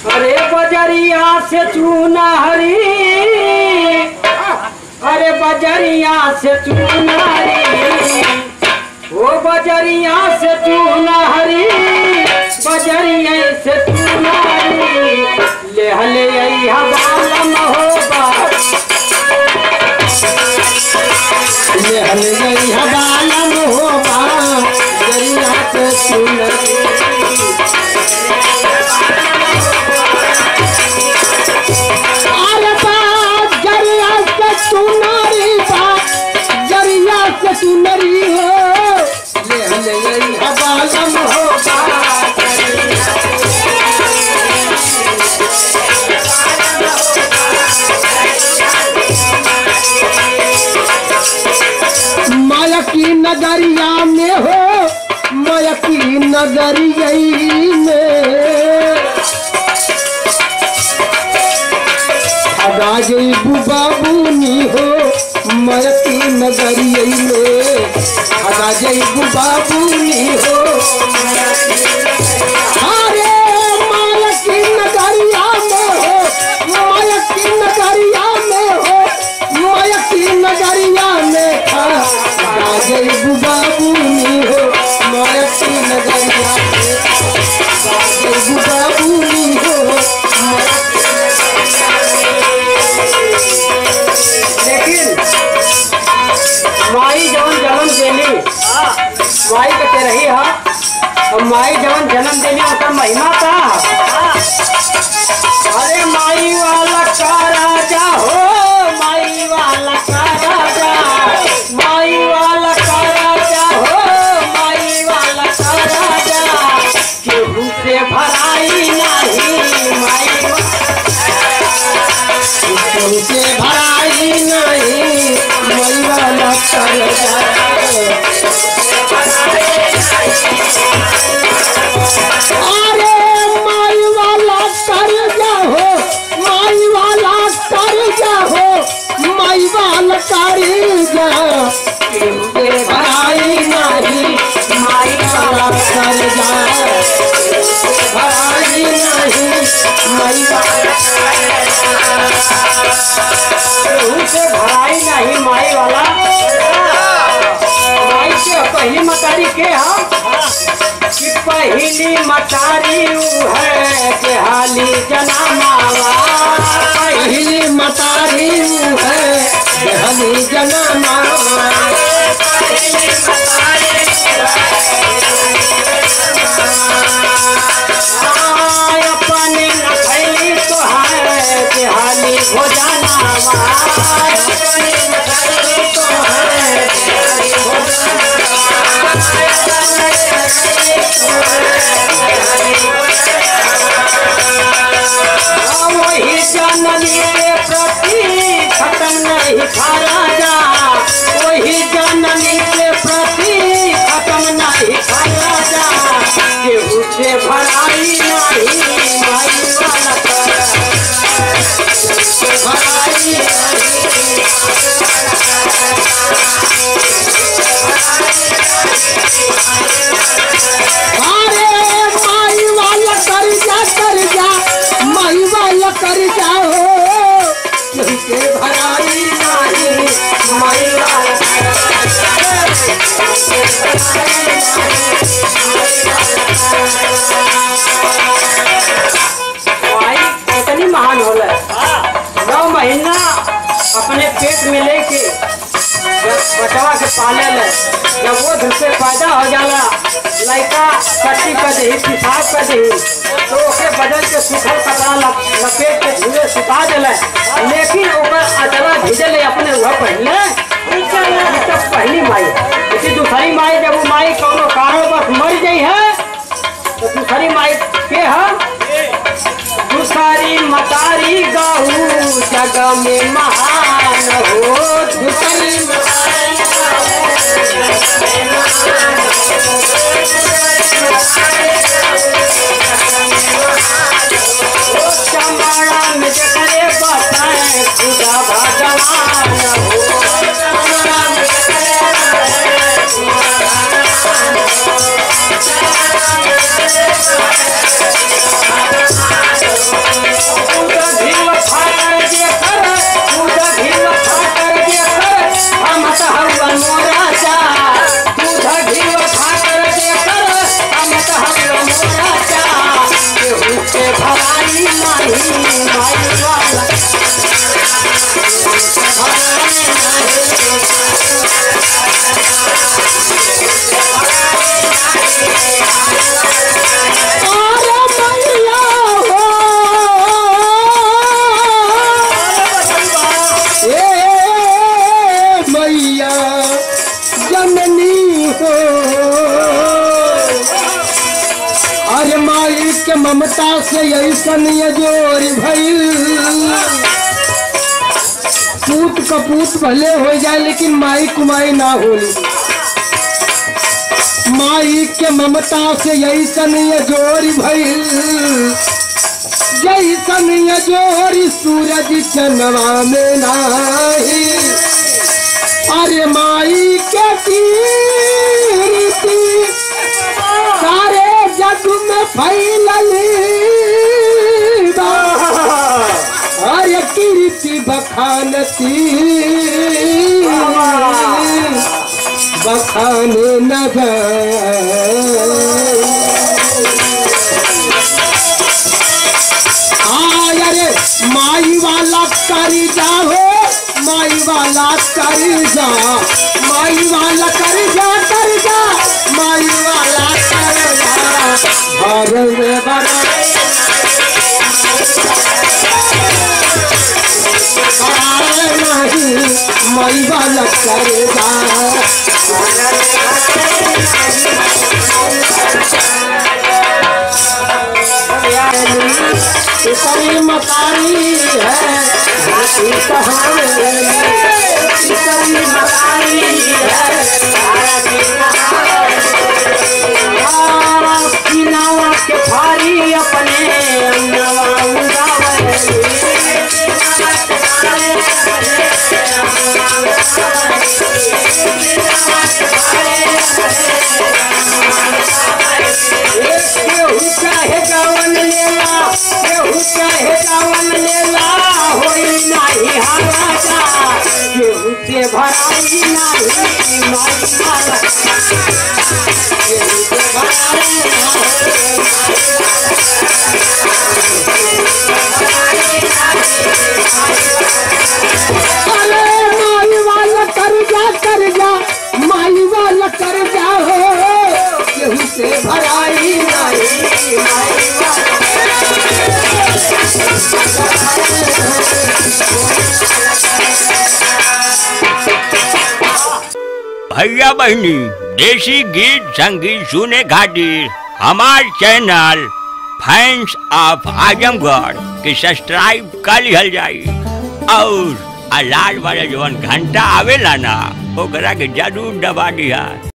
अरे बजरिया से चूना हरी अरे बजरिया से चूना हरी ओ बजरिया से चूना हरी बजरिया से चूना हरी ले हले आई हवालम होगा ले हले आई हवालम होगा बजरिया से चूना अरे बाप जरिया से सुनरी बाप जरिया से सुनरी हो ले हले आई हवालम होगा माया की नगरिया में हो माया की नगरिया में अगा जईबू बाबूनी हो माया की नगरिया में अगा जईबू बाबूनी हो अरे माया की नगरिया में हो माया की नगरिया में हो माया की नगरिया में अगा जईबू बाबूनी हो माया की नगरिया में अगा जईबू बाबूनी हो माया लेकिन माई जवन जन्म देली माई के ते रही हा और माई जवन जन्म देली उसका महिमा का अरे माई वाला का राजा हो माई वाला का राजा माई वाला का राजा हो माई वाला का राजा केहू से भराई नहीं माई तुमसे भराई नहीं मैया लखन जाए अरे माई वाला कर जाओ माई वाला कर जाओ माई वाला कर जा तुमसे भराई नहीं माई वाला कर जा भराई नहीं माई वाला केहू से भराई नहीं माई वाला माई के पहली मतारी के हम कि पहली मतारी ऊ है कि हाली जना मावा पहली मतारी है हमी जनमा आय अपने न खैली तो है कि हाली भोजनावा वही जननी के प्रति खत्म नहीं खाया जा वही जननी के प्रति खत्म नहीं खाया जा केहू से भराई नहीं माई वाला कर भराई अरे माई वाला कर जा कर जा माई वाला कर जा हो से भराई नहीं माई वाला माई कितनी महान होला नौ महीना अपने पेट में लेके जब बचवा के पाले ले जब वो धुल से पैदा हो जाला लड़का कट्टी कर दही पिसाब कर दही तो ओके बदल के सुखल कपड़ा लप- लपेट के धुए सुखा देले लेकिन ओकर अचरा भिजले अपने वह पहले तो पहली माई इसी दूसरी माई जब वो माई कोनो कारण बस मर गई है तो दूसरी माई के है दूसरी मतारी गहू जग में महान हो दूसरी चमड़ा में जकरे बताए खुदा भगवान हो ममता से ऐसन ये जोरी भइल पूत कपूत भले हो जाए लेकिन माई कुमाई ना होली माई के ममता से ऐसन ये जोरी भइल जैसन ये जोरी सूरज चंद्रमा में नाही अरे माई के कीर्ति सारे जग में फैलली बा। अरे कीर्ति बखानती बखाने नगर आय अरे माई वाला करी जा हो माई वाला करी जा माई वाला कर जा कर जा माई वाला कर जा घर में बना नहीं माई वाला कर जा इतनी मकानी है इतनी कहानी इतनी मकानी किनावा के भारी अपने नवा उड़ावे केहू चाहे गावन लेला केहू चाहे गावन लेला होई नाही हाराजा केहू से भराई नाही माई माला केहू से भराई अरे माई वाला कर जा कर जा माई वाला कर जा हो केहू से भराई नहीं माई वाला भैया बहनी देसी गीत संगीत सुने खातिर हमार चैनल फैंस ऑफ आजमगढ़ के सब्सक्राइब कर लिहल जाई और आ लाल वाला जवन घंटा आवेला ना ओकरा के जरूर दबा दिया